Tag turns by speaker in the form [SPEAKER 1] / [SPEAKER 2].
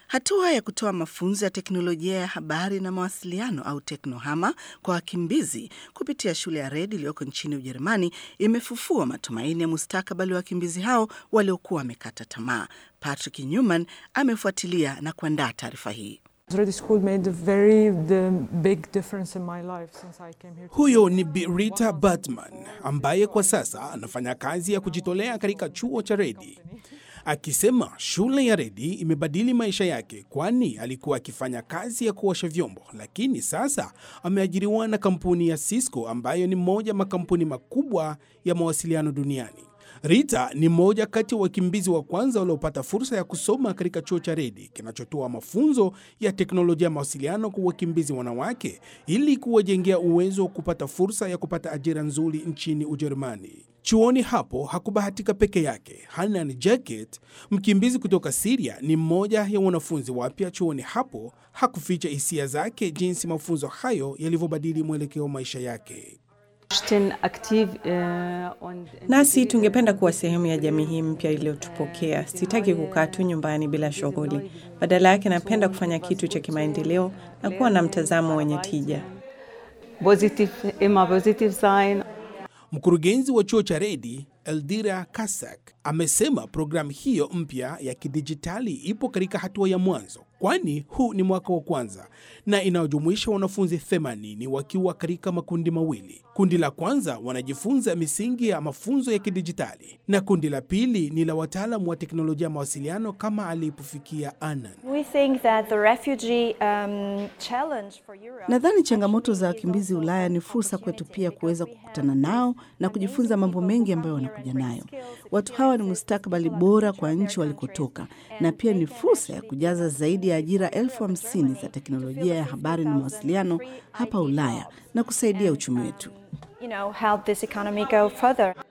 [SPEAKER 1] Hatua ya kutoa mafunzo ya teknolojia ya habari na mawasiliano au teknohama kwa wakimbizi kupitia shule ya Red iliyoko nchini Ujerumani imefufua matumaini ya mustakabali wa wakimbizi hao waliokuwa wamekata tamaa. Patrick Newman amefuatilia na kuandaa taarifa hii.
[SPEAKER 2] Huyo ni Bi Rita Batman ambaye kwa sasa anafanya kazi ya kujitolea katika chuo cha Redi, akisema shule ya Redi imebadili maisha yake, kwani alikuwa akifanya kazi ya kuosha vyombo, lakini sasa ameajiriwa na kampuni ya Cisco ambayo ni moja makampuni makubwa ya mawasiliano duniani. Rita ni mmoja kati ya wakimbizi wa kwanza waliopata fursa ya kusoma katika chuo cha Redi kinachotoa mafunzo ya teknolojia ya mawasiliano kwa wakimbizi wanawake ili kuwajengea uwezo wa kupata fursa ya kupata ajira nzuri nchini Ujerumani. Chuoni hapo hakubahatika peke yake. Hanan Jacket, mkimbizi kutoka Siria, ni mmoja ya wanafunzi wapya chuoni hapo. Hakuficha hisia zake jinsi mafunzo hayo yalivyobadili mwelekeo wa maisha yake.
[SPEAKER 3] Nasi tungependa kuwa sehemu ya jamii hii mpya iliyotupokea. Sitaki kukaa tu nyumbani bila shughuli, badala yake napenda kufanya kitu cha kimaendeleo na kuwa na mtazamo wenye tija.
[SPEAKER 2] Mkurugenzi wa chuo cha Redi Eldira Kasak amesema programu hiyo mpya ya kidijitali ipo katika hatua ya mwanzo, kwani huu ni mwaka wa kwanza na inayojumuisha wanafunzi 80 wakiwa katika makundi mawili. Kundi la kwanza wanajifunza misingi ya mafunzo ya kidijitali na kundi la pili ni la wataalamu wa teknolojia ya mawasiliano kama alipofikia Anan.
[SPEAKER 4] Um,
[SPEAKER 1] nadhani changamoto za wakimbizi Ulaya ni fursa kwetu pia kuweza kukutana nao na kujifunza mambo mengi ambayo wanakuja nayo. Watu hawa ni mustakabali bora kwa nchi walikotoka, na pia ni fursa ya kujaza zaidi ya ajira elfu hamsini za teknolojia ya habari na mawasiliano hapa Ulaya na kusaidia uchumi wetu.
[SPEAKER 4] You know, help this economy go further.